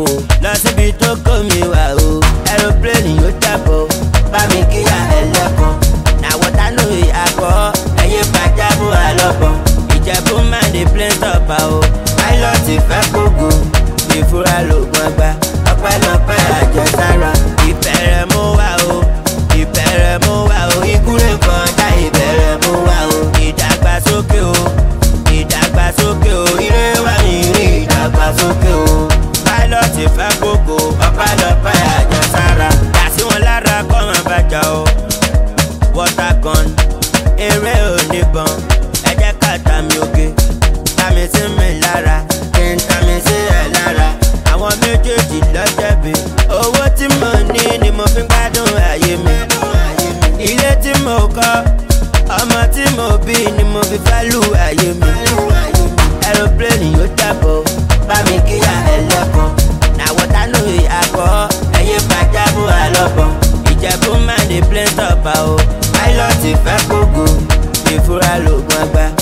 fò lọ síbi tó kó mi wá o aeroplane yóò jábọ̀ bá mi kíyà ẹlẹ́kan nàwọ̀tá ló àkọ́ ẹ̀yìn pàjáwò àlọ́bọ̀ ìjẹ̀bú máa ní plane stopper o pilot fẹ́ kógo ìfura lògùn ọgbà ọpẹ́lọpẹ́ àjẹsára ìbẹ̀rẹ̀ mú wá o ìbẹ̀rẹ̀ mú wá o ìkúrè kan dá ìbẹ̀rẹ̀ mú wá o ìdàgbàsókè o ìdàgbàsókè o ire wá mi rí ìdàgbàsókè o pilot fẹ́ kógo ọpẹ́lọpẹ́ àjẹsára yà sí wọn lára kọ́ máa bàjá o water gun eré oníbọn ẹ jẹ́ ká tàmí oge tàmí sí mi lára kí n tàmí sí ẹ lára àwọn méjèèjì lọ́jẹ̀bi owó tí mo ní ni mo fi ń gbádùn ayé mi ilé tí mo kọ́ ọmọ tí mo bí ni mo fi fẹ́ lù ayé mi aeroplane yóò jábọ̀ bá mi kíyà ẹlẹ́kan nàwọ̀tá ló àkọ́ ẹ̀yìn pàjáwò àlọ́bọ̀ ìjẹ̀bú máa ní plane stopper o pilot fẹ́ kógo ìfura lògùn àgbà